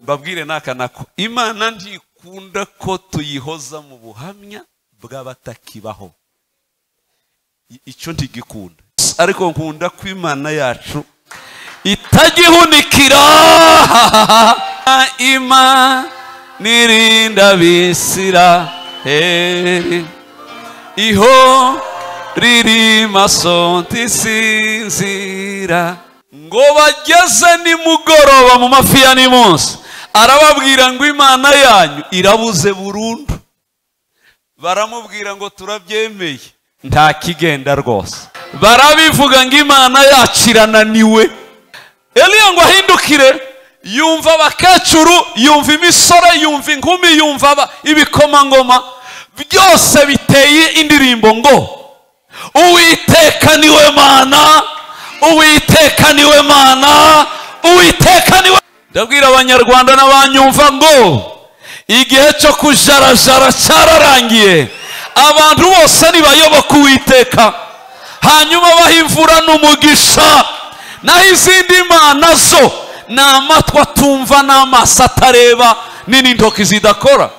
mbabwire n'aka nako imana ntikunda ko tuyihoza mu buhamya bw'abatakibaho icyo ntigikunda ariko nkunda ko imana yacu itagihunikira ima nirinda bisira heri iho riri masonti sinzira ngo bageze nimugoroba mu mafi ya nimunsi arababwira ngo imana yanyu irabuze burundu baramubwira ngo turabyemeye nta kigenda rwose barabivuga ngo imana yacu irananiwe eliya ngo ahindukire yumva abakecuru yumva imisore yumva inkumi yumva ibikomangoma byose biteye indirimbo ngo uwiteka niwe mana uwiteka niwe mana uwiteka niwe ndabwira abanyarwanda n'abanyumva ngo igihe cyo kujarajara cyararangiye abantu bose ntibayoboka uwiteka hanyuma bahimvura n'umugisha naho izindi mana zo ni amatwi atumva n'amaso atareba n'intoki zidakora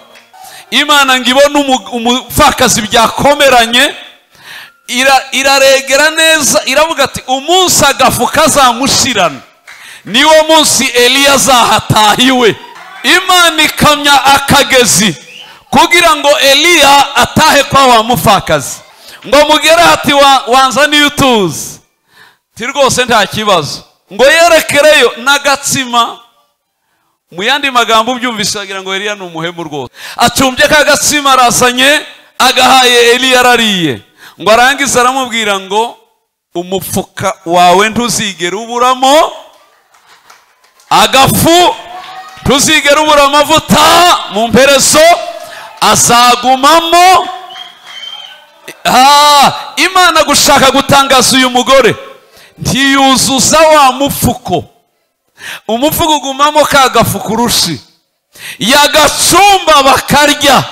imana ngo ibone umupfakazi byakomeranye iraregera neza iravuga ati umunsi agafu kazamushirana niwo munsi eliya azahatahiwe imana ikamya akagezi kugira ngo eliya atahe kwa wa mupfakazi ngo mugere hati wanzaniye utuzi ti rwose nta kibazo ngo yerekereyo n'agatsima mu yandi magambo ubyumvise wagira ngo eliya ni umuhemu rwose acumbye ka gatsima arazanye agahaye eliya arariye ngo arangize aramubwira ngo umupfuka wawe ntuzigere uburamo agafu ntuzigere ubura amavuta mu mperezo azagumamo imana gushaka gutangaza uyu mugore ntiyuzuza wa mupfuko umupfuko ugumamo ka gafu kurushi yagacumba bakarya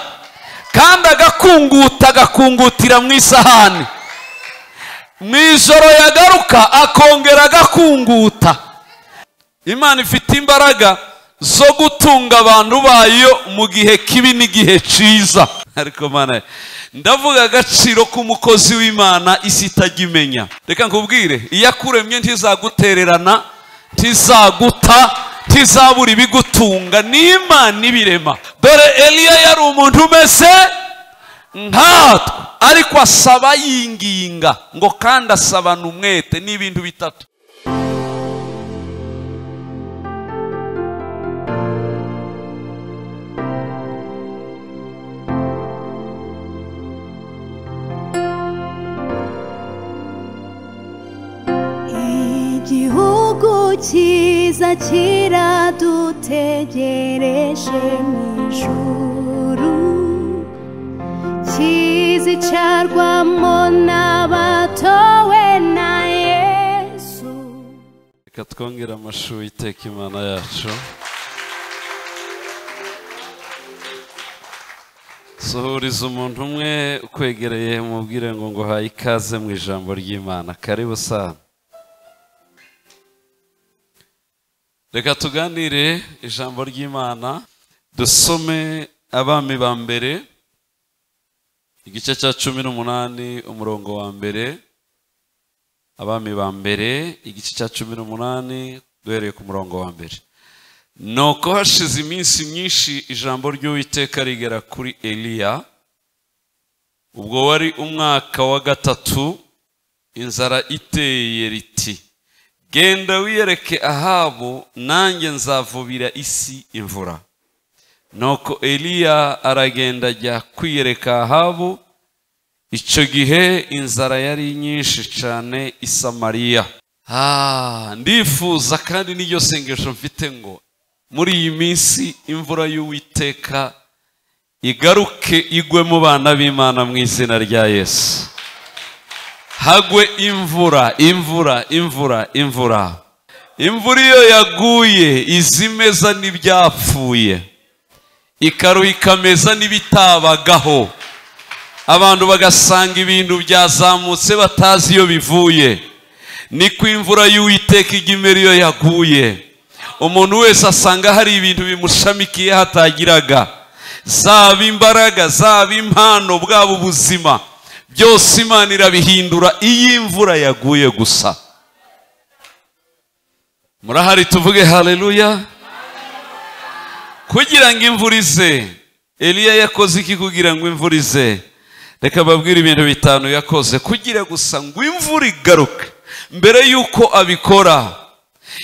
kandi agakunguta agakungutira mu isahani mu ijoro yagaruka akongera agakunguta imana ifite imbaraga zo gutunga abantu bayo mu gihe kibi n'igihe cyiza ariko mana ndavuga agaciro k'umukozi w'imana isi itajya imenya reka nkubwire iyo akuremye ntizagutererana ntizaguta ntizabura ibigutunga n'imana ibirema dore eliya yari umuntu umeze nkatwe ariko asaba yinginga ngo kandi asabana umwete n'ibintu bitatu cyiza kiradutegereje mu ijuru kizicarwamo n'abatowe na yesu reka twongere amashuri iteka imana yacu suhuriza umuntu umwe ukwegereye mubwire ngo ngo haye ikaze mu ijambo ry'imana karibu sana reka tuganire ijambo ry'imana dusome abami ba mbere igice cya cumi n'umunani umurongo wa mbere abami ba mbere igice cya cumi n'umunani duhereye ku murongo wa mbere ni uko hashize iminsi myinshi ijambo ry'uwiteka rigera kuri eliya ubwo wari umwaka wa gatatu inzara iteye riti genda wiyereke ahabu nanjye nzavubira isi imvura nuko eliya aragenda ajya kwiyereka ahabu icyo gihe inzara yari nyinshi cyane i samariya ndifuza kandi n'iryo sengesho mfite ngo muri iyi minsi imvura y'uwiteka igaruke igwe mu bana b'imana mu izina rya yesu hagwe imvura imvura imvura imvura imvura iyo yaguye izimeza n'ibyapfuye ikaruha ikameza n'ibitabagaho abantu bagasanga ibintu byazamutse batazi iyo bivuye ni ku imvura y'uwiteka ijya imera iyo yaguye umuntu wese asanga hari ibintu bimushamikiye hatagiraga zaba imbaraga zaba impano bwaba ubuzima byose imana irabihindura iyo imvura yaguye gusa murahari tuvuge hareruya kugira ngo imvura ize eliya yakoze iki kugira ngo imvura ize reka babwire ibintu bitanu yakoze kugira gusa ngo imvura igaruke mbere y'uko abikora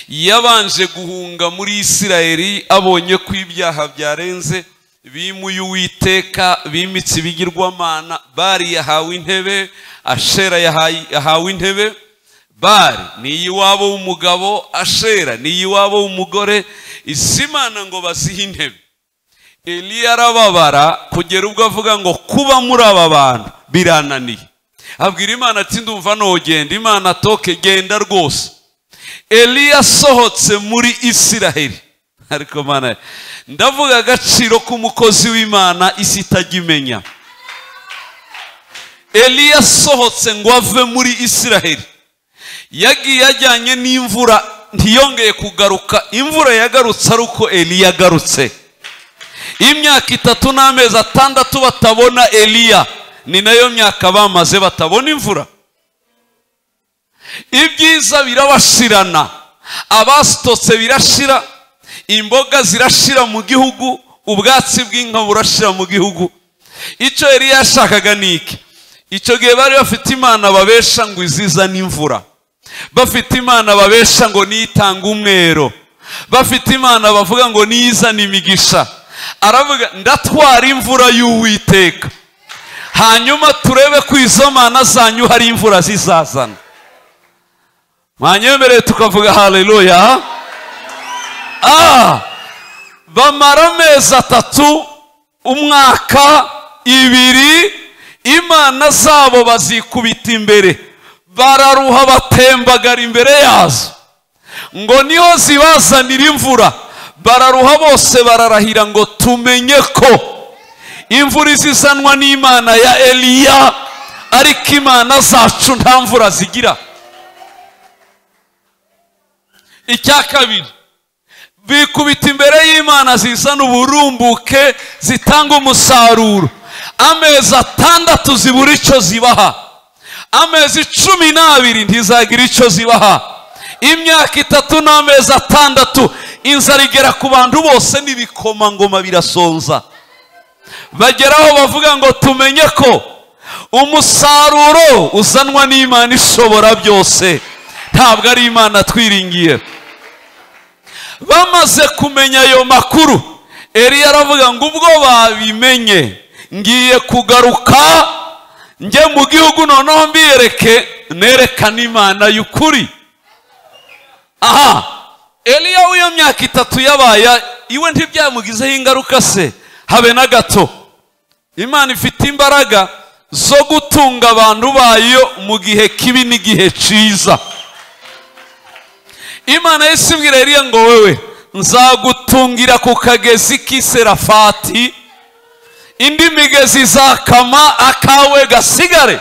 yabanje guhunga muri isirayeri abonye ko ibyaha byarenze bimuye uwiteka bimitse ibigirwamana bari yahawe intebe ashera yahaye- yahawe intebe bari ni iy'iwabo w'umugabo ashera ni iy'iwabo w'umugore izimana ngo bazihe intebe eliya arababara kugera ubwo avuga ngo kuba muri aba bantu birananiye abwira imana ati ndumva nogenda imana toke genda rwose eliya asohotse muri isiraheli ariko mana ndavuga agaciro k'umukozi w'imana isi itajya imenya eliya asohotse ngo ave muri isiraheli yagiye ajyanye n'imvura ntiyongeye kugaruka imvura yagarutse ari uko eliya agarutse imyaka itatu n'amezi atandatu batabona eliya ni nayo myaka bamaze batabona imvura ibyiza birabashirana abasitotse birashira imboga zirashira mu gihugu ubwatsi bw'inka burashira mu gihugu icyo yari yashakaga ni iki icyo gihe bari bafite imana babesha ngo izizane imvura bafite imana babesha ngo niyitanga umwero bafite imana bavuga ngo niyizane imigisha aravuga ndatwara imvura y'uwiteka hanyuma turebe ko izo mana zanyu hari imvura zizazana mwanyemereye tukavuga haleluya Ah! bamara amezi atatu umwaka ibiri imana zabo bazikubita imbere bararuha batembagara imbere yazo ngo niho zibazanira imvura bararuha bose bararahira ngo tumenye ko imvura izizanwa n'imana ya eliya ariko imana zacu nta mvura zigira icya kabiri bikubita imbere y'imana zizana uburumbuke zitanga umusaruro amezi atandatu zibura icyo zibaha amezi cumi n'abiri ntizagira icyo zibaha imyaka itatu n'amezi atandatu inzara igera ku bantu bose n'ibikomangoma birasonza bageraho bavuga ngo tumenye ko umusaruro uzanwa n'imana ishobora byose ntabwo ari imana twiringiye bamaze kumenya ayo makuru eliya aravuga ngo ubwo babimenye ngiye kugaruka njye mu gihugu noneho mbiyereke nerekane imana y'ukuri aha eliya w'iyo myaka itatu yabaye iwe ntibyamugizeho ingaruka se habe na gato imana ifite imbaraga zo gutunga abantu bayo mu gihe kibi n'igihe cyiza imana yahise ibwira eliya ngo wewe nzagutungira ku kagezi k'iserafati indi migezi izakama akawe gasigare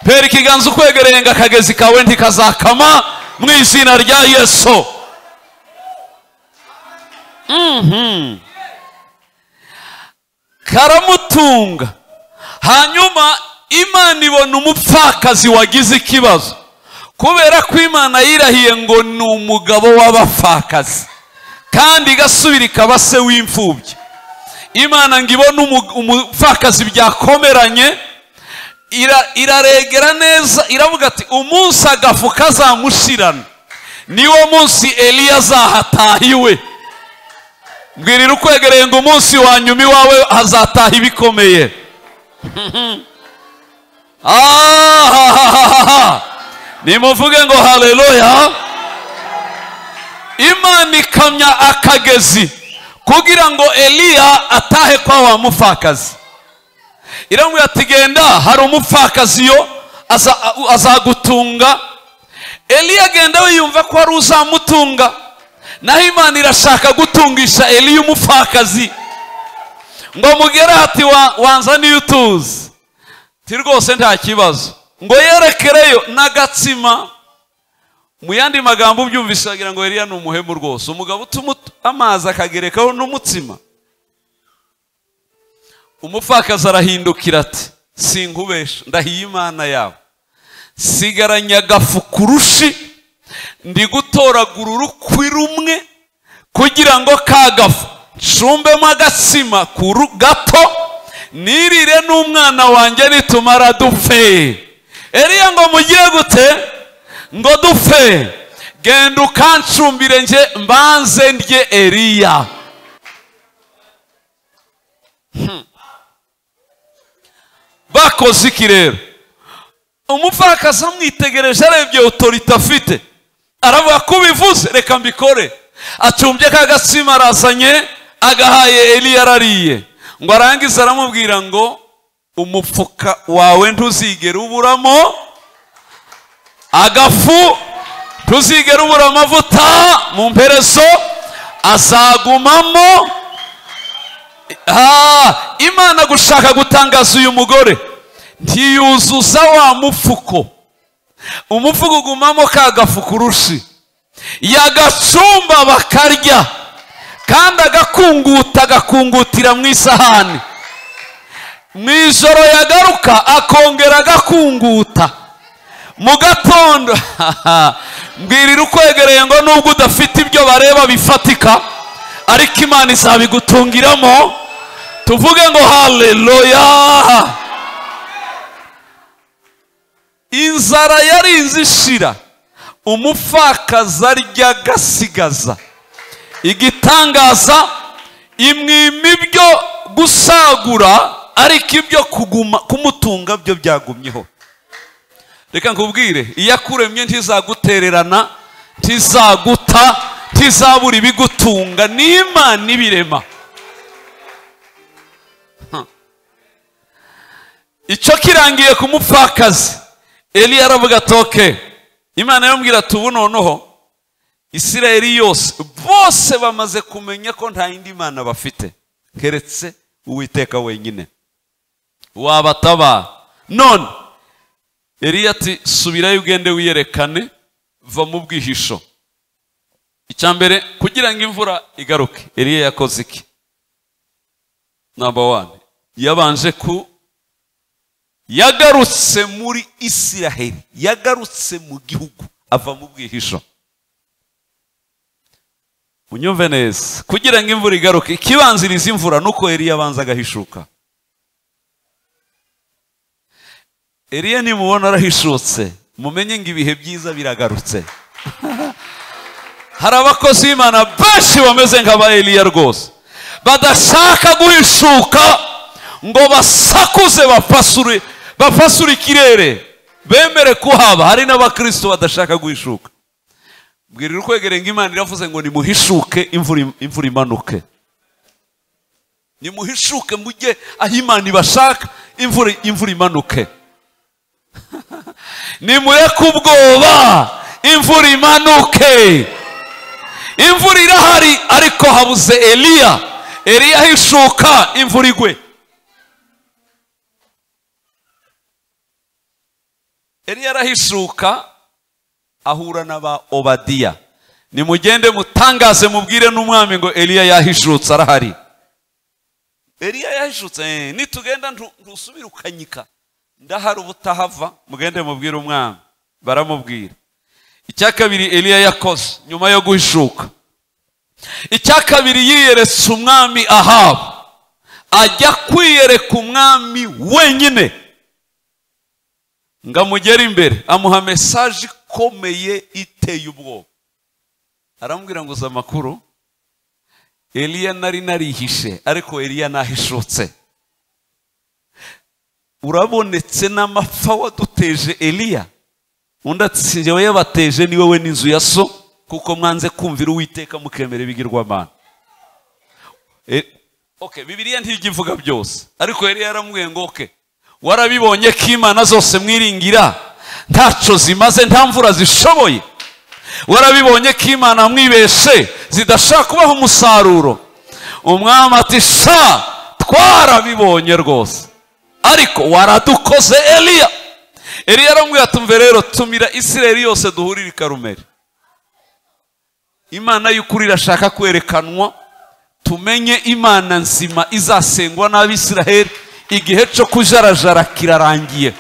mbere ikiganza ukwegereye ngo akagezi kawe ntikazakama mu izina rya yesu Mhm. karamutunga hanyuma imana ibona umupfakazi wagize ikibazo kubera ko imana yirahiye ngo ni umugabo w'abapfakazi kandi igasubira ikaba se w'imfubyi imana ngo ibone umu- umupfakazi byakomeranye ira- iraregera neza iravuga ati umunsi agafu kazamushirana niwo munsi eliya azahatahiwe mbwirira ukwegereye ngo umunsi wa nyuma iwawe hazataha ibikomeye ahahahaha nimuvuge ngo haleluya imana ikamya akagezi kugira ngo eliya atahe kwa wa mupfakazi iramubwira ati genda hari umupfakazi yo aza- azagutunga eliya agenda we yumva ko ari uzamutunga naho imana irashaka gutungisha eliya umupfakazi ngo mugere hati wa- wanzaniye utuzi ti rwose nta kibazo ngo yerekereyo n'agatsima mu yandi magambo ubyumvise wagira ngo Eliya ni umuhemu rwose umugabo utuma ut- amazi akagerekaho n'umutsima umupfakazi arahindukira ati sinkubesha ndahiye imana yabo sigaranye agafu kurushi ndi gutoragura urukwi rumwe kugira ngo ka gafu ncumbemo agatsima kuru- gato nirire n'umwana wanjye nitumara dupfe Eliya ngo mugire gute ngo dupfe genda ukancumbire njye mbanze ndye eriya Hmm. bakoze iki rero umupfakazi amwitegereje arebye otorite afite aravuga ko ubivuze reka mbikore acumbye ka gatsima arazanye agahaye eliya arariye ngo arangize aramubwira ngo umupfuka wawe ntuzigera uburamo agafu ntuzigere ubura amavuta mu mperezo azagumamo Ah, imana gushaka gutangaza uyu mugore ntiyuzuza wa mufuko umufuko ugumamo ka gafu kurushi yagacumba bakarya kandi agakunguta agakungutira mu isahani mu ijoro yagaruka akongera agakunguta mu gatondo mbwirira ukwegereye ngo nubwo udafite ibyo bareba bifatika ariko imana izabigutungiramo tuvuge ngo haleluya inzara yari inzi ishira umupfakazi arya agasigaza igitangaza imwima ibyo gusagura ariko ibyo kuguma kumutunga byo byagumyeho reka nkubwire iyo akuremye ntizagutererana ntizaguta ntizabura ibigutunga n'imana ibirema Huh. icyo kirangiye ku mupfakazi eliya aravuga atoke imana yamubwira ati ubu noneho isirayeli yose bose bamaze kumenya ko nta yindi mana bafite keretse uwiteka wenyine wabatabara none Eliya ati subirayo ugende wiyerekane va mu bwihisho icya mbere kugira ngo imvura igaruke Eliya yakoze iki namba wani yabanje ku yagarutse muri isiraheli yagarutse mu gihugu ava mu bwihisho unyumve neza kugira ngo imvura igaruke ikibanziriza imvura nuko Eliya abanza agahishuka Eliya nimubona arahishutse mumenye ngo ibihe byiza biragarutse hari abakozi b'imana benshi bameze nk'aba Eliya rwose badashaka guhishuka ngo basakuze bapasure bapasure ikirere bemere kuhaba hari n'abakristo badashaka guhishuka mbwirira ukwegere ngo imana iravuze ngo nimuhishuke imvura im- imvura imanuke nimuhishuke mujye aho imana ibashaka imvura imvura imanuke nimureke ubwoba imvura imanuke imvura irahari ariko habuze eliya eliya ahishuka imvura igwe eliya arahishuka ahura n'aba obadiya nimugende mutangaze mubwire n'umwami ngo eliya yahishutse arahari eliya yahishutse eh, nitugenda ntu- ntusubire ukanyika ndahari ubutahava mugende mubwire umwami baramubwira icya kabiri eliya yakoze nyuma yo guhishuka icya kabiri yiyeretse umwami ahabu ajya kwiyereka umwami wenyine ngo amugere imbere amuha mesaje ikomeye iteye ubwoba aramubwira ngo uzi amakuru eliya nari narihishe ariko eliya nahishutse urabonetse n'amapfa waduteje eliya undi ati njyewe yabateje ni wowe n'inzu ya so kuko mwanze kumvira uwiteka mukemera ibigirwamana E- okay bibiliya ntijya ivuga byose ariko yari yaramubwiye ngo okay warabibonye ko imana zose mwiringira ntaco zimaze nta mvura zishoboye warabibonye ko imana mwibeshe zidashaka kubaho umusaruro umwami ati sha twarabibonye rwose ariko waradukoze eliya eliya aramubwira ati mve rero tumira isirayeli yose duhurire i karumeli imana y'ukuri irashaka kwerekanwa tumenye imana nzima izasengwa n'abisiraheli igihe cyo kujarajara kirarangiye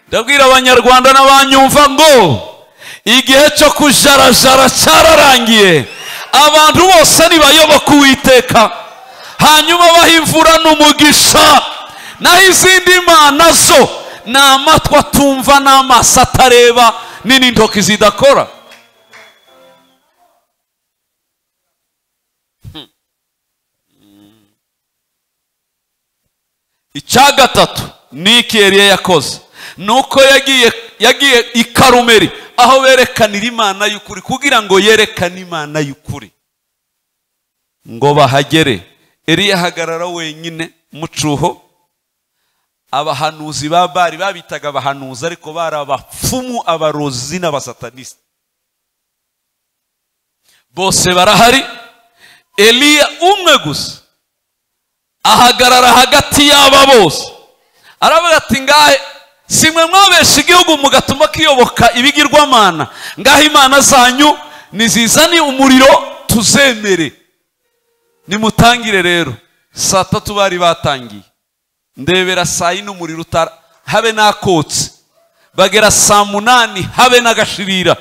ndabwira abanyarwanda n'abanyumva ngo igihe cyo kujarajara cyararangiye abantu bose ntibayoboke uwiteka hanyuma bahimvura n'umugisha naho izindi mana zo ni amatwi atumva n'amaso atareba ni n'intoki zidakora icya gatatu ni iki yari yakoze ni uko yagiye yagiye i karumeri aho berekanira imana y'ukuri kugira ngo yerekane imana y'ukuri ngo bahagere eriya ahagarara wenyine mucuho abahanuzi ba bari babitaga abahanuzi ariko bari abapfumu abarozi n'abasatanisi bose barahari eliya umwe gusa ahagarara hagati y'aba bose aravuga ati ngahe si mwe mwabesha igihugu mugatuma kiyoboka ibigirwamana ngaho imana zanyu nizizane umuriro tuzemere nimutangire rero saa tatu bari batangiye ndebera saa yine umuriro utara habe n'akotse bagera saa munani habe n'agashirira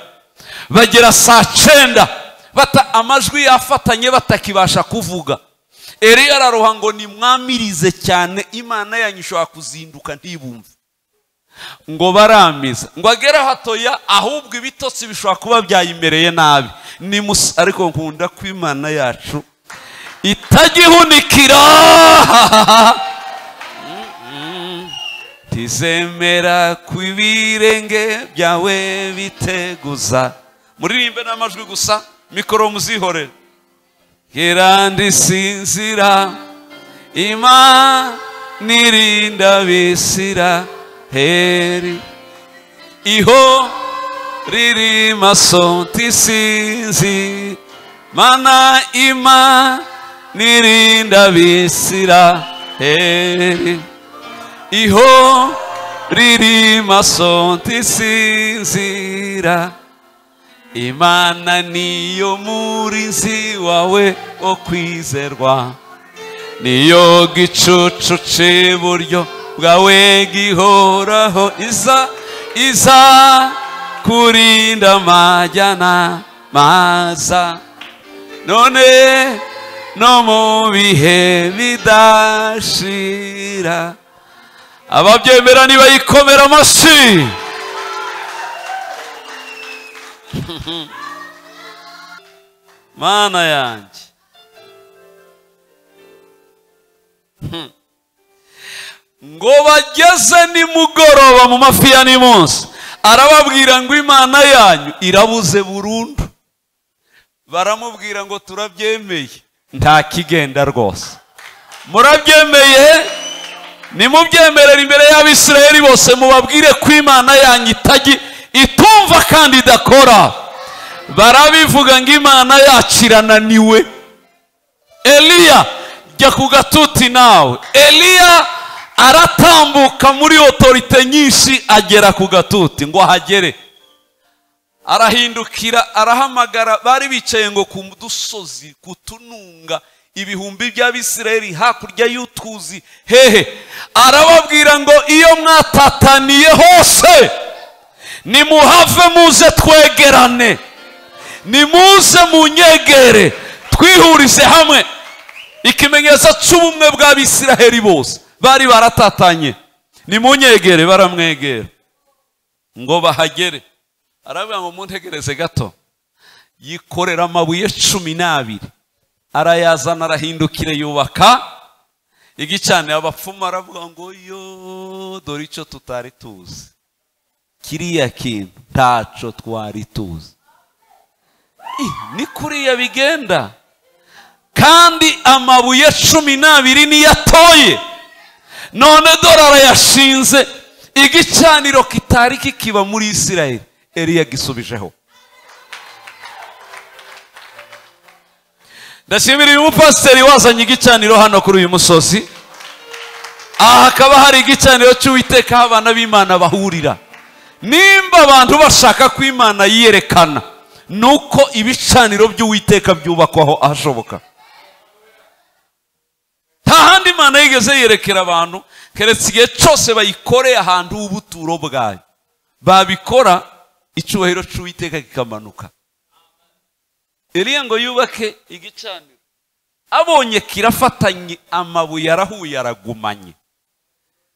bagera saa cenda bata amajwi yafatanye batakibasha kuvuga eriya araruha ngo nimwamirize cyane imana yanyu ishobora kuzinduka ntibumve ngo baramiza ngo agere hatoya ahubwo ibitotsi bishobora kuba byayimereye nabi nimusa ariko nkunda ko imana yacu itagihunikira tizemera ku ibirenge byawe biteguza muririmbe n'amajwi gusa mikoro muzihorere irandi sinzira imana nirinda bisira heri iho riri maso tisinzi mana ima nirinda bisira heri iho riri maso tisinzira imana niyo murinzi wawe wo kwizerwa niyo gicucu cy'iburyo bwawe gihoraho iza iza kurinda amajyana maza none no mu bihe bidashira ababyemera nibayikomera amashyi mana yanjye ngo bageze nimugoroba mu mafi ya nimunsi arababwira ngo imana yanyu irabuze burundu baramubwira ngo turabyemeye nta kigenda rwose murabyemeye nimubyemerera imbere y'abisirayeli bose mubabwire ko imana yanyu itajya itumva kandi idakora barabivuga ngo imana yacu irananiwe eliya jya ku gatuti nawe eliya aratambuka muri otorite nyinshi agera ku gatuti ngo ahagere arahindukira arahamagara bari bicaye ngo ku dusozi ku tununga ibihumbi by'abisirayeli hakurya y'utuzi hehe arababwira ngo iyo mwatataniye hose nimuhave muze twegerane nimuze munyegere twihurize hamwe ikimenyetso cy'ubumwe bw'abisiraheli bose bari baratatanye nimunyegere baramwegera ngo bahagere aravuga ngo muntegereze gato yikorera amabuye cumi n'abiri arayazana arahindukire yubaka igicanira abapfumu aravuga ngo yo dore icyo tutari tuzi kiriya kintu ntaco twari tuzi ni kuriya bigenda kandi amabuye cumi n'abiri niyo atoye none dore arayashinze igicaniro kitari kikiba muri isirayeli eriya gisubijeho ndashimira uyu mupasiteri wazanye igicaniro hano kuri uyu musozi aha hakaba hari igicaniro cy'uwiteka aho abana b'imana bahurira nimba abantu bashaka ko imana yiyerekana ni uko ibicaniro by'uwiteka byubakwaho ahashoboka nta handi imana yigeze yerekera abantu keretse igihe cyose bayikoreye ahantu h'ubuturo bwayo babikora icyubahiro cy'uwiteka kikamanuka iriya ngo yubake igicaniro abonye kirafatanye amabuye arahuye aragumanye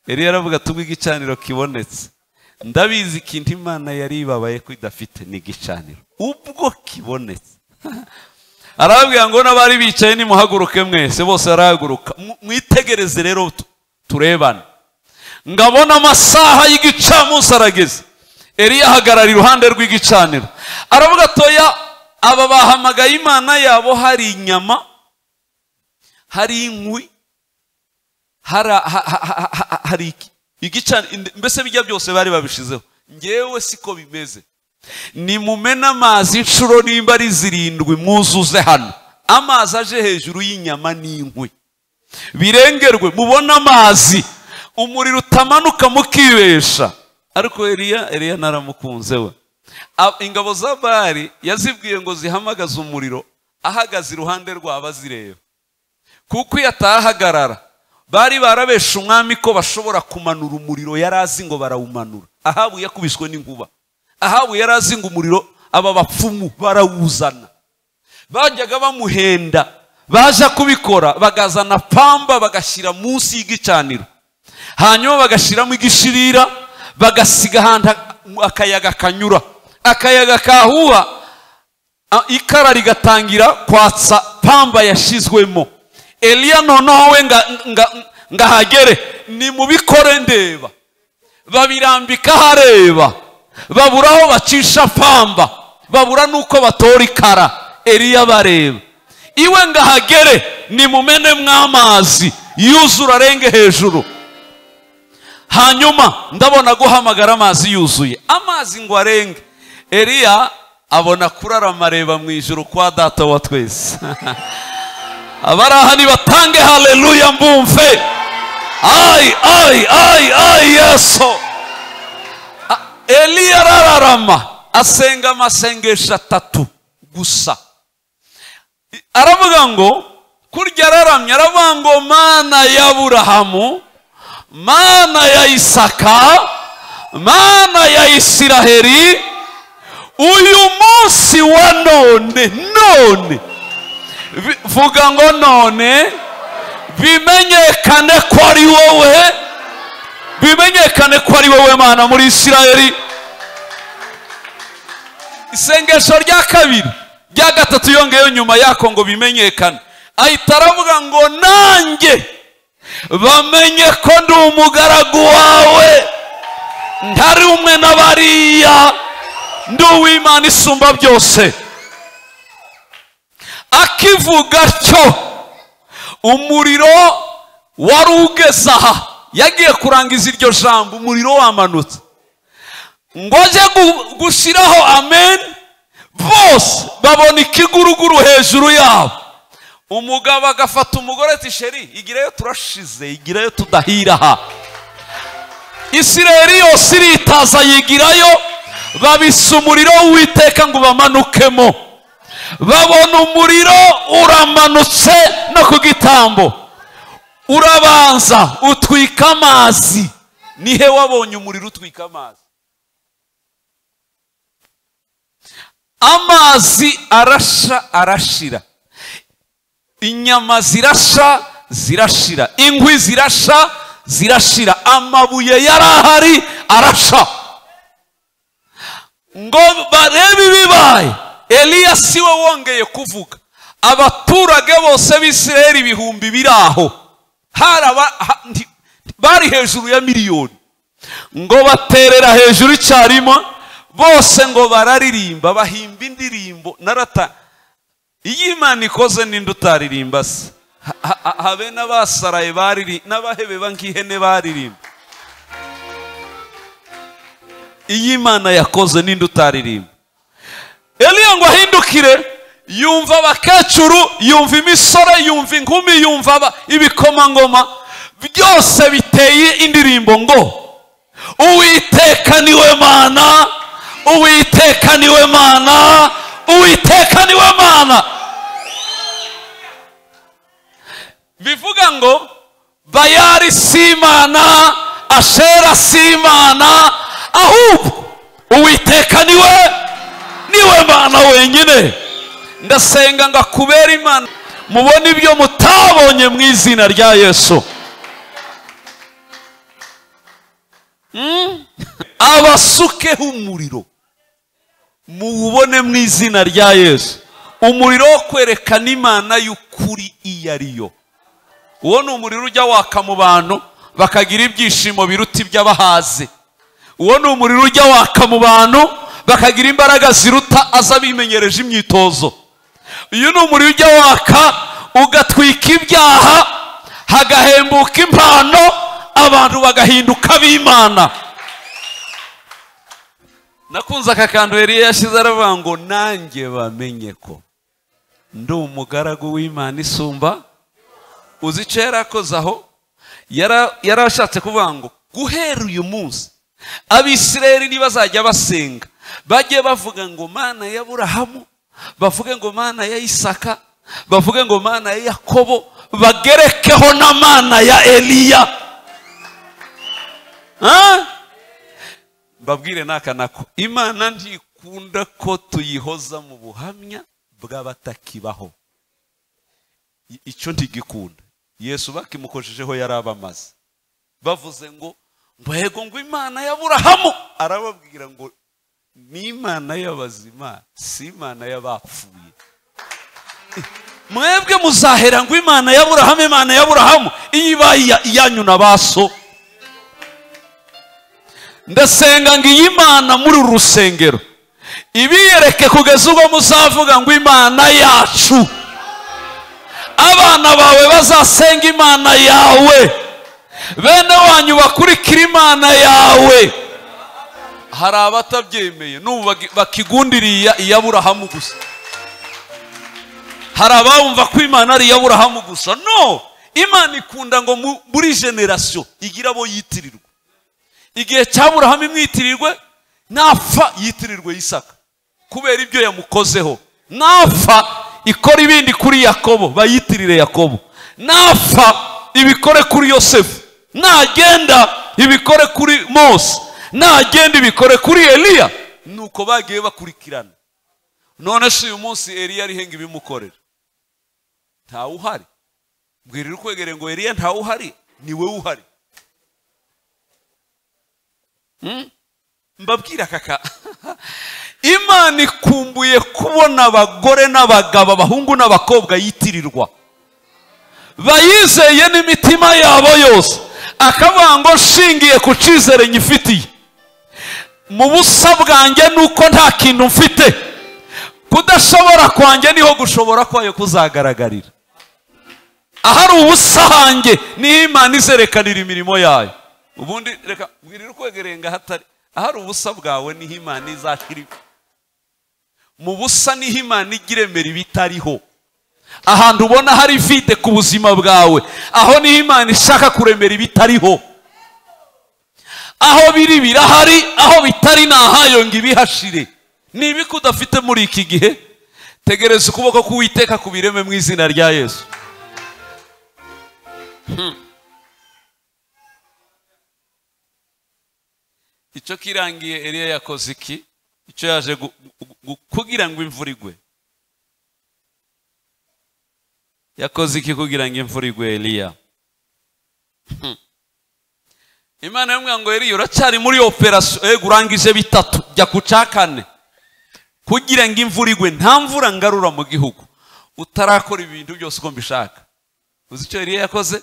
Eliya aravuga tubwo igicaniro kibonetse ndabizi ikintu imana yari ibabaye ko idafite ni igicaniro ubwo kibonetse arababwira ngo n'abari bicaye nimuhaguruke mwese bose barahaguruka Mu- mwitegereze rero tu- turebane ngabona amasaha y'igicamunsi arageze Eliya ahagarara iruhande rw'igicaniro aravuga atoya aba bahamagaye imana yabo hari inyama hari inkwi hari a- ha- ha- ha- ha- ha- hari iki igicaniro mbese bijya byose bari babishizeho ngewe siko bimeze nimumena amazi inshuro nimba ari zirindwi mwuzuze hano amazi aje hejuru y'inyama n'inkwi birengerwe mubone amazi umuriro utamanuka mukibesha ariko Eliya Eliya naramukunze we Ab- ingabo za bari yazibwiye ngo zihamagaze umuriro ahagaze iruhande rwabo azireba kuko iyo atahagarara bari barabeshe umwami ko bashobora kumanura umuriro yari azi ngo barawumanura ahabu yakubiswe n'inkuba ahabu yari azi ngo umuriro aba bapfumu barawuzana bajyaga bamuhenda baza kubikora bagazana pamba bagashyira munsi y'igicaniro hanyuma bagashyiramo igishirira bagasiga ahantu akayaga kanyura akayaga kahuha Ah, ikara rigatangira kwatsa pamba yashyizwemo eliya noneho we nga- nga- ngahagere nimubikore ndeba babirambika ahareba babura aho bacisha pamba babura n'uko batora ikara eliya bareba iwe ngahagere nimumenemo amazi yuzura arenge hejuru hanyuma ndabona guhamagara amazi yuzuye amazi ngo arenge eliya abona kurarama areba mu ijoro kwa data wa twese abari aha nibatange haleluya mbumve ayi ayi ayi ayi yesu A- eliya arararama asenga amasengesho atatu gusa aravuga ngo kurya araramye aravuga ngo mana ya burahamu mana ya isaka mana ya isiraheli uyu munsi wa none none Vi- vuga ngo none bimenyekane ko ari wowe bimenyekane ko ari wowe mana muri isiraheli isengesho rya kabiri rya gatatu yongeyeho nyuma yako ngo bimenyekane ahita aravuga ngo nanjye bamenye ko ndi umugaragu wawe ntari umwe na bariya ndi uw'imana isumba byose akivuga cyo umuriro wari ugeze aha yagiye kurangiza iryo jambo umuriro wamanutse ngo ajye gu- gushyiraho amen bose babona ikiguruguru hejuru yabo umugabo agafata umugore ati sheri igireyo turashize igireyo tudahira aha isireri yose iritaza yigirayo babisa umuriro w'iteka ngo bamanukemo babona umuriro uramanutse no ku gitambo urabanza utwika amazi nihe wabonye umuriro utwika amazi amazi arasha arashira inyama zirasha zirashira inkwi zirasha zirashira amabuye yari ahari arasha ngo barebe ibibaye eliya si we wongeye kuvuga abaturage bose b'isiraheli ibihumbi biri aho Hari aba- ha- nti- bari hejuru ya miliyoni ngo baterera hejuru icyarimwe bose ngo bararirimba bahimba indirimbo narata iyo imana ikoze ninde utaririmba se Ha- ha- ha- habe n'abasaraye bariri n'abahebeba nk'ihene baririmba iyo imana yakoze ninde utaririmba eliya ngo ahindukire yumva abakecuru yumva imisore yumva inkumi yumva aba- ibikomangoma byose biteye indirimbo ngo uwiteka niwe mana uwiteka niwe mana uwiteka niwe mana bivuga ngo bayari si imana ashera si imana ahubwo uwiteka niwe niwe mana wenyine ndasenga ngo akubere imana mubone ibyo mutabonye mu izina rya yesu Mm? abasukeho umuriro muwubone mu izina rya yesu umuriro wo kwerekana imana y'ukuri iyo ari yo uwo ni umuriro ujya waka mu bantu bakagira ibyishimo biruta iby'abahaze uwo ni umuriro ujya waka mu bantu bakagira imbaraga ziruta aza bimenyereje imyitozo uyu ni umuriro ujya waka ugatwika ibyaha hagahembuka impano abantu bagahinduka ab'imana nakunze aka kantu yari yashyize aravuga ngo nanjye bamenye ko ndi umugaragu w'imana isumba uzi icyo yari akoze aho Yara- yari ashatse kuvuga ngo guhera uyu munsi abisirayeli ntibazajya basenga bajye bavuga ngo mana ya burahamu bavuge ngo mana ya isaka bavuge ngo mana ya yakobo bagerekeho na mana ya eliya Ah? mbabwire n'aka nako imana ntikunda ko tuyihoza mu buhamya bw'abatakibaho I- icyo ntigikunda yesu bakimukojejeho yari abamaze bavuze ngo ngo yego ngo imana y'aburahamu arababwira ngo ni imana y'abazima si imana y'abapfuye mwebwe muzahera ngo imana y'aburahamu imana y'aburahamu iyo ibaye iya- iyanyu na ba so ndasenga ngo iyi mana muri uru rusengero ibiyereke kugeza ubwo muzavuga ngo imana yacu abana bawe bazasenga imana yawe bene wanyu bakurikira imana yawe hari abatabyemeye n'ubu bagi- bakigundiriye iya- iyaburahamu gusa hari ababumva ko imana ari iyaburahamu gusa no imana ikunda ngo mu- buri generasiyo igira abo yitirirwa igihe cyaburahamu imwitirirwe napfa yitirirwe isaka kubera ibyo yamukozeho napfa ikora ibindi kuri yakobo bayitirire yakobo napfa ibikore kuri yosefu nagenda ibikore kuri mose nagenda ibikore kuri eliya nuko bagiye bakurikirana none si uyu munsi eliya arihe ngo ibimukorera ntawe uhari mbwirira ukwegereye ngo eliya ntawe uhari ni we uhari mbabwira kaka imana ikumbuye kubona abagore n'abagabo abahungu n'abakobwa yitirirwa bayizeye n'imitima yabo yose akavuga ngo nshingiye ku cyizere nyifitiye mu busa bwanjye ni uko nta kintu mfite kudashobora kwanjye niho gushobora kwayo kuzagaragarira ahari ubusa hanjye niho imana izerekanira imirimo yayo ubundi reka mbwirira ukwegereye ngo ahatari ahari ubusa bwawe niho imana izashyira ibi- mu busa niho imana ijya iremera ibitariho ahantu ubona hari vide ku buzima bwawe aho niho imana ishaka kuremera ibitariho aho biri birahari aho bitari ni ahayo ngo ibihashire ni ibiki udafite muri iki gihe tegereza ukuboko k'uwiteka ku bireme mu izina rya yesu icyo kirangiye eliya yakoze iki icyo yaje gu- gu- gu- kugira ngo imvura igwe yakoze iki kugira ngo imvura igwe eliya Hmm. imana yamubwira ngo eliya uracyari muri operasiyo yego urangije bitatu jya ku cya kane kugira ngo imvura igwe nta mvura ngarura mu gihugu utarakora ibintu byose uko mbishaka uzi icyo eliya yakoze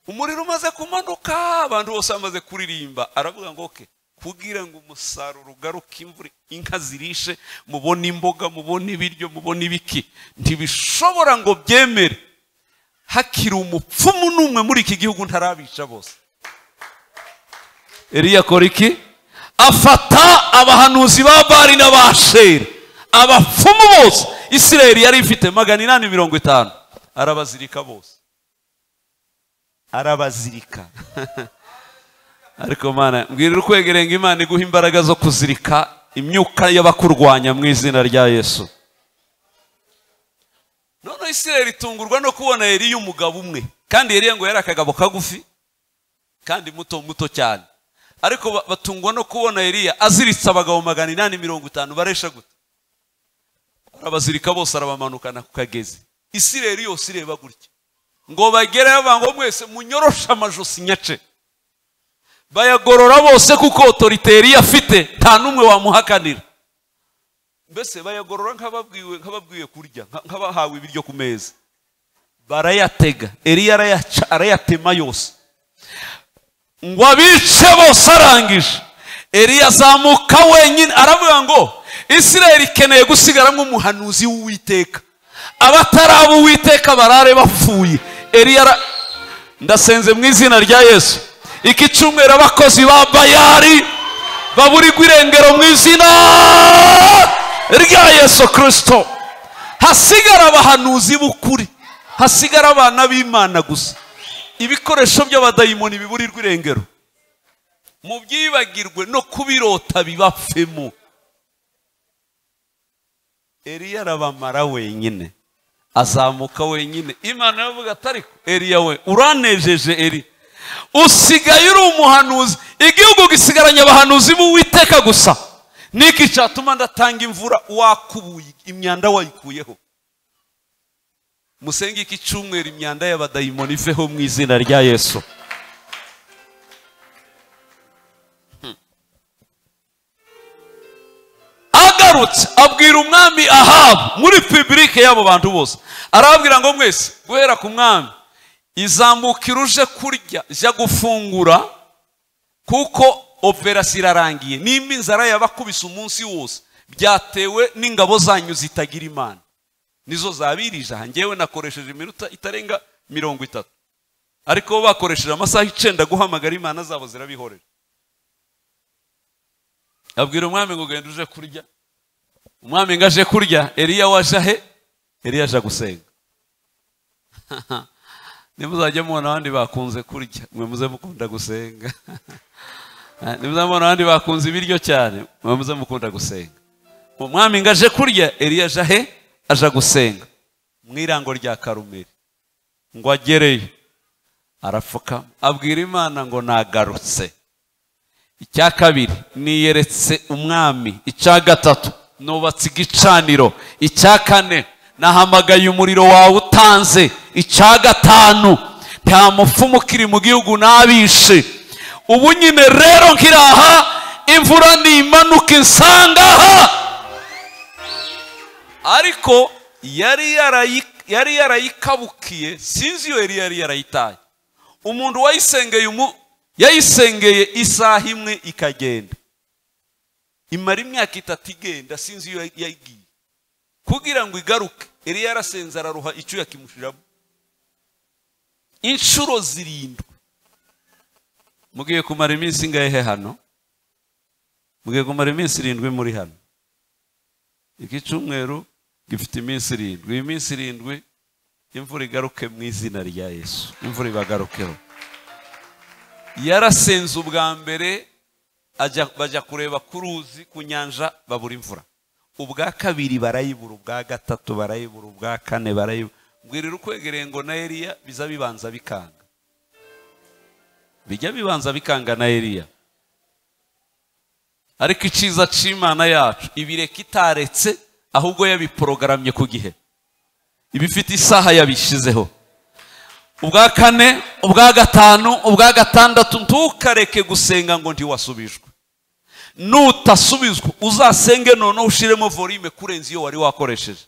umuriro umaze kumanuka abantu bose bamaze kuririmba aravuga ngo oke kugira ngo umusaruro ugaruke imvura inka zirishe mubone imboga mubone ibiryo mubone ibiki ntibishobora ngo byemere hakiri umupfumu n'umwe muri iki gihugu ntarabica bose Eliya akora iki afata abahanuzi ba bari n'abasheri abapfumu bose isirayeli yari ifite magana inani mirongo itanu arabazirika bose arabazirika ariko mana mbwirira ukwegereye ngo imana iguha imbaraga zo kuzirika imyuka y'abakurwanya mu izina rya yesu none isirayeli itungurwa no kubona yari umugabo umwe kandi yari ngo yari akagabo kagufi kandi muto muto cyane ariko ba- batungwa no kubona Eliya aziritse abagabo magana inani mirongo itanu baresha gute arabazirika bose arabamanukana ku kagezi isirayeli yose ireba gutya ngo bagereyo banga ngo mwese munyoroshe amajosi nyace bayagorora bose kuko otorite Eliya afite nta n'umwe wamuhakanira mbese bayagorora nk'ababwiwe nk'ababwiwe kurya nka- nk'abahawe ibiryo ku meza barayatega Eliya arayaca- arayatema yose ngo abice bose arangije Eliya azamuka wenyine aravuga ngo isirayeli ikeneye gusigara nk'umuhanuzi w'uwiteka abatari abo uwiteka barare bapfuye Eliya ara- ndasenze mu izina rya yesu iki cyumweru abakozi ba bayari baburirwa irengero mu izina rya yesu kirisito hasigara abahanuzi b'ukuri hasigara abana b'imana gusa ibikoresho by'abadayimoni biburirwa irengero mu byibagirwe no kubirota bibapfemo eliya arabamara wenyine azamuka wenyine imana yavuga atari eliya we uranejeje eri usigaye uri umuhanuzi igihugu gisigaranye abahanuzi b'uwiteka gusa niki cyatuma ndatanga imvura wakubuye imyanda wayikuyeho musenge iki cyumweru imyanda y'abadayimoni iveho mu izina rya yesu Hmm. agarutse abwira umwami ahabu muri pibulike y'abo bantu bose arababwira ngo mwese guhera ku mwami izamukira uje kurya jya gufungura kuko operasiyo irarangiye nimba inzara yabakubise umunsi wose byatewe n'ingabo zanyu zitagira imana nizo zabirije aha ngewe nakoresheje iminota itarenga mirongo itatu ariko bo bakoresheje amasaha icenda guhamagara imana zabo zirabihorera abwira umwami ngo genda uje kurya umwami ngo aje kurya eliya waje he eliya aje gusenga nimuzajya mubona abandi bakunze kurya mwe muze mukunda gusenga nimuzamubona abandi bakunze ibiryo cyane mwe muze mukunda gusenga umwami ngo aje kurya eliya aje he aje gusenga mu irango rya karumeri ngo agereyo arapfuka abwira imana ngo nagarutse icya kabiri niyeretse umwami icya gatatu nubatse igicaniro icya kane nahamagaye umuriro wawe utanze icya gatanu nta mupfumu ukiri mu gihugu nabishe ubu nyine rero nkiraha imvura nimanuka insangaha ariko yari yarayi- yari yarayikabukiye sinzi iyo yari yari yarayitaye umuntu wayisengeye umu yayisengeye isaha imwe ikagenda imara imyaka itatu igenda sinzi iyo yagiye kugira ngo igaruke yari yarasenze araruha icyuya kimushiramo inshuro zirindwi mugiye kumara iminsi ingahe hano mugiye kumara iminsi irindwi muri hano iki cyumweru gifite iminsi irindwi iyi minsi irindwi imvura igaruke mu izina rya yesu imvura ibagarukeho yarasenze ubwa mbere ajya bajya kureba ku ruzi ku nyanja babura imvura ubwa kabiri barayibura ubwa gatatu barayibura ubwa kane barayibura mbwirira ukwegereye ngo na eliya biza bibanza bikanga bijya bibanza bikanga na eliya ariko icyiza cy'imana yacu ibireka itaretse ahubwo yabiporogaramye ku gihe ibifite isaha yabishyizeho ubwa kane ubwa gatanu ubwa gatandatu ntukareke gusenga ngo ntiwasubijwe nutasubizwa uzasenge noneho ushiremo volume kurenza iyo wari wakoresheje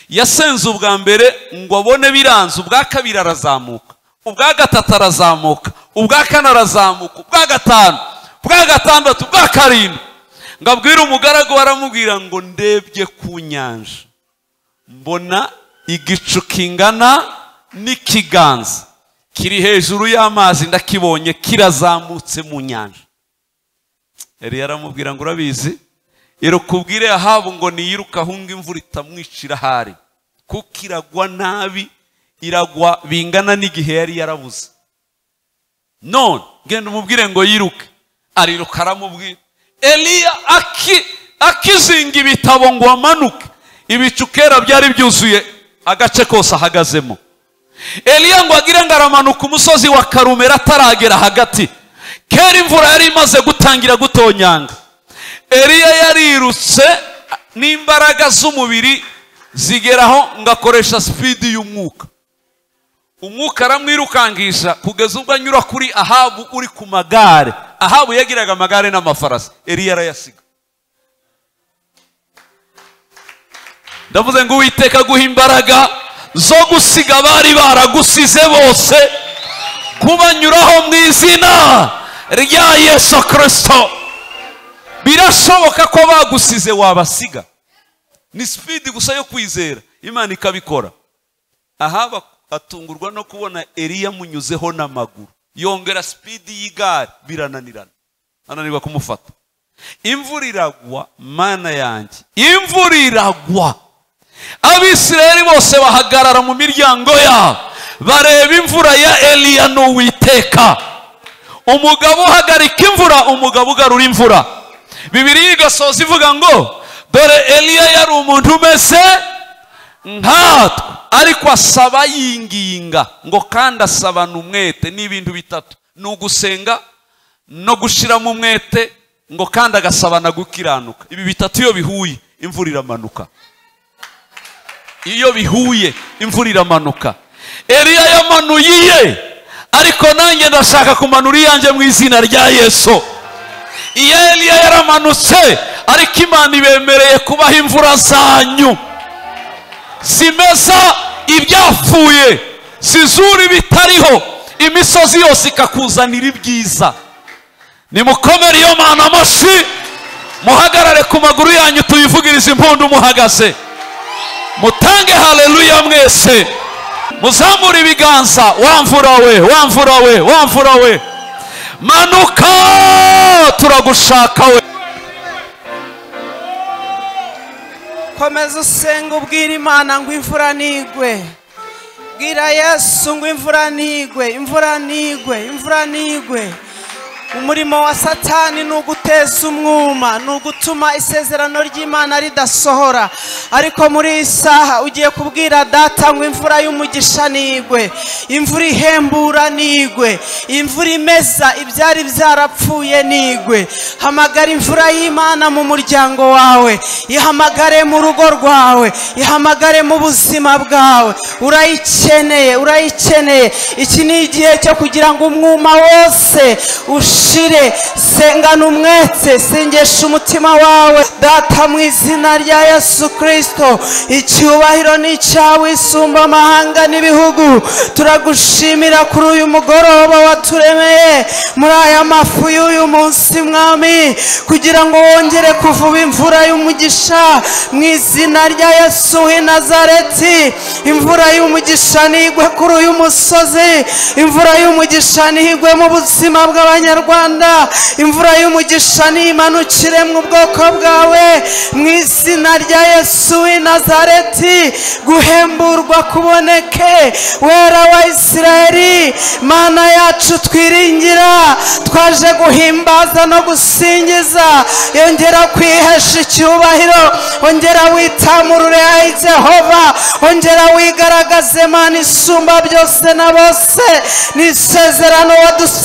yasenze ubwa mbere ngo abone biranze ubwa kabiri arazamuka ubwa gatatu arazamuka ubwa kane arazamuka ubwa gatanu ubwa gatandatu ubwa karindwi ngo abwire umugaragu baramubwira ngo ndebye ku nyanja mbona igicu kingana n'ikiganza kiri hejuru y'amazi ndakibonye kirazamutse mu nyanja Eliya aramubwira ngo urabizi irukubwire ahabu ngo niyiruka ahunga imvura itamwicira ahari kuko iragwa nabi iragwa bingana n'igihe yari yarabuze none genda umubwire ngo yiruke ariruka aramubwira eliya aki akizinga ibitabo ngo amanuke ibicu kera byari byuzuye agace kose ahagazemo eliya ngo agire ngo aramanuka umusozi wa karumera ataragera hagati kera imvura yari imaze gutangira gutonyanga eliya yarirutse n'imbaraga z'umubiri zigeraho ngo akoresha sipidi y'umwuka umwuka aramwirukangisha kugeza ubwo anyura kuri ahabu uri ku magare ahabu yagiraga amagare n'amafarasi eliya arayasiga ndavuze ngo uwiteka guha imbaraga zo gusiga abari baragusize bose kubanyuraho mu izina rya yesu kirisito birashoboka ko bagusize wabasiga ni sipidi gusa yo kwizera imana ikabikora aha atungurwa no kubona eliya amunyuzeho n'amaguru yongera sipidi y'igare birananirana ananirwa kumufata imvura iragwa mana yanjye imvura iragwa abisirayeli bose bahagarara mu miryango yabo bareba imvura ya eliya n'uwiteka umugabo uhagarika imvura umugabo ugarura imvura bibiri igasoza ivuga ngo dore eliya yari umuntu umeze nkatwe ariko asaba yinginga ngo kandi asabana umwete n'ibintu bitatu ni ugusenga no gushyiramo umwete ngo kandi agasabana gukiranuka ibi bitatu iyo bihuye imvura iramanuka iyo bihuye imvura iramanuka eliya yamanuye ariko nanjye ndashaka kumanura iyanjye mu izina rya yesu iyo eliya yaramanutse ariko imana ibemereye kubaha imvura zanyu zimeza ibyapfuye zizura ibitariho imisozi yose ikakuzanira ibyiza nimukomere iyo mana amashyi muhagarare ku maguru yanyu tuyivugirize impundu muhagaze mutange hareruya mwese muzamure ibiganza wamvura we wamvura we wamvura we manuka turagushaka we komeza usenga ubwira imana ngo imvura ntigwe bwira yesu ngo imvura ntigwe imvura ntigwe imvura ntigwe umurimo wa satani ni uguteza umwuma ni ugutuma isezerano ry'imana ridasohora ariko muri iyi saha ugiye kubwira data ngo imvura y'umugisha nigwe imvura ihembura nigwe imvura imeza ibyari byarapfuye nigwe hamagara imvura y'imana mu muryango wawe ihamagare mu rugo rwawe ihamagare mu buzima bwawe urayikeneye urayikeneye iki ni igihe cyo kugira ngo umwuma wose ushe ushire sengana umwete sengesha umutima wawe data mu izina rya yesu kirisito icyubahiro ni icyawe isumba amahanga n'ibihugu turagushimira kuri uyu mugoroba waturemeye muri aya mafu y'uyu munsi mwami kugira ngo wongere kuvuba imvura y'umugisha mu izina rya yesu w'i nazareti imvura y'umugisha ntigwe kuri uyu musozi imvura y'umugisha ntigwe mu buzima bw'abanyarwanda rwanda imvura y'umugisha nimanukire mu bwoko bwawe mu izina rya yesu w'i nazareti guhemburwa kuboneke wera wa isirayeli mana yacu twiringira twaje guhimbaza no gusingiza yongera kwihesha icyubahiro ongera witamurure ayi jehova ongera wigaragaze mana isumba byose na bose ni isezerano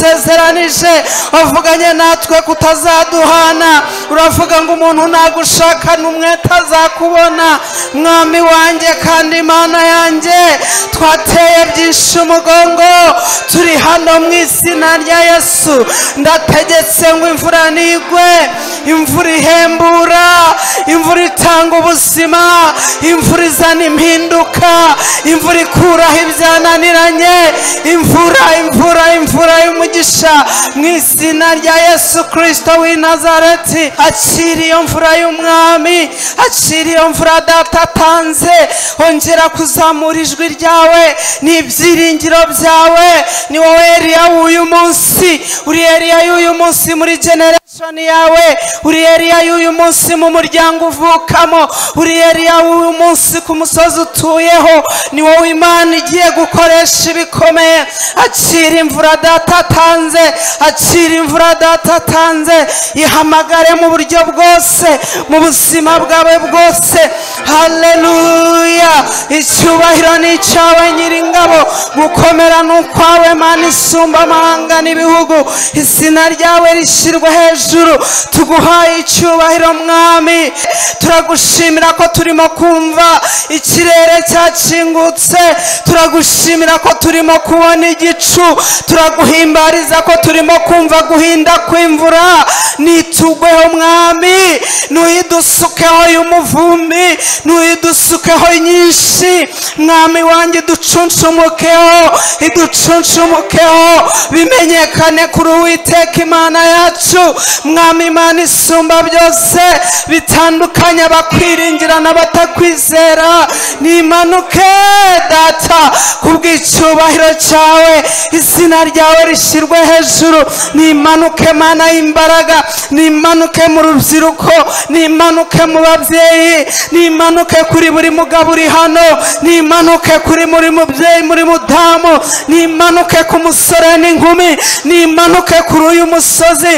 wadusezeranije wavuganye natwe kutazaduhana uravuga ngo umuntu nagushakana umwete azakubona mwami wanjye kandi imana yanjye twateye byinshi umugongo turi hano mu izina rya yesu ndategetse ngo imvura nigwe imvura ihembura imvura itanga ubuzima imvura izana impinduka imvura ikuraho ibyananiranye imvura imvura imvura y'umugisha mu izina rya yesu kirisito w'i nazareti akira iyo mvura y'umwami akira iyo mvura data atanze ongera kuzamura ijwi ryawe n'ibyiringiro byawe ni wowe eriya w'uyu munsi uri eriya y'uyu munsi muri generasi soni yawe uri eriya y'uyu munsi mu muryango uvukamo uri eriya w'uyu munsi ku musozi utuyeho ni wowe imana igiye gukoresha ibikomeye akira imvura data atanze akira imvura data atanze ihamagare mu buryo bwose mu buzima bwawe bwose haleluya icyubahiro ni icyawe nyiringabo gukomera ni ukwawe mana isumba amahanga n'ibihugu izina ryawe rishyirwa hejuru tuguhaye icyubahiro mwami turagushimira ko turimo kumva ikirere cyakingutse turagushimira ko turimo kubona igicu turaguhimbariza ko turimo kumva guhinda kw'imvura nitugweho mwami ntuyidusukeho y'umuvumbi ntuyidusukeho nyinshi mwami wanjye ducuncumukeho iducuncumukeho bimenyekane kuri uwiteka imana yacu mwami imana isumba byose bitandukanye abakwiringira n'abatakwizera nimanuke data kubw'icyubahiro cyawe izina ryawe rishyirwe hejuru nimanuke mana y'imbaraga nimanuke mu rubyiruko nimanuke mu babyeyi nimanuke kuri buri mugabo uri hano nimanuke kuri muri mubyeyi muri mudamu nimanuke ku musore n'inkumi nimanuke kuri uyu musozi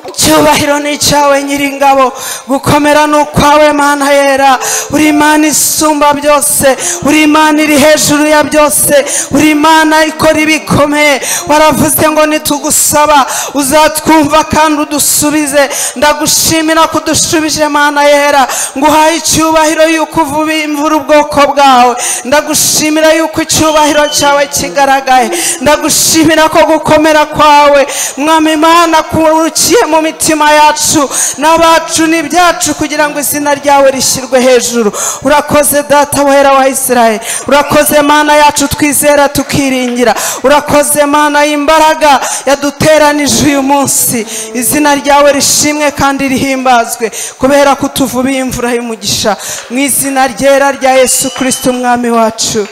icyubahiro ni icyawe nyiringabo gukomera ni ukwawe mana yera uri imana isumba byose uri imana iri hejuru ya byose uri imana ikora ibikomeye waravuze ngo nitugusaba uzatwumva kandi udusubize ndagushimira ko udushubije mana yera nguhaye icyubahiro y'uko uvuba imvura ubwoko bwawe ndagushimira y'uko icyubahiro cyawe kigaragaye ndagushimira ko gukomera kwawe mwami imana kurukiye mu mitima yacu n'abacu n'ibyacu kugira ngo izina ryawe rishyirwe hejuru urakoze data wera wa israel urakoze mana yacu twizera tukiringira urakoze mana y'imbaraga yaduteranije uyu munsi izina ryawe rishimwe kandi rihimbazwe kubera ko utuvubiye imvura y'umugisha mu izina ryera rya yesu kirisiti umwami wacu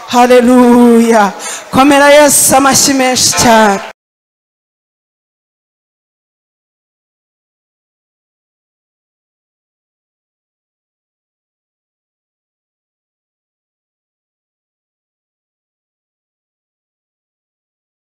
hareruya komera yesu amashyi menshi cyane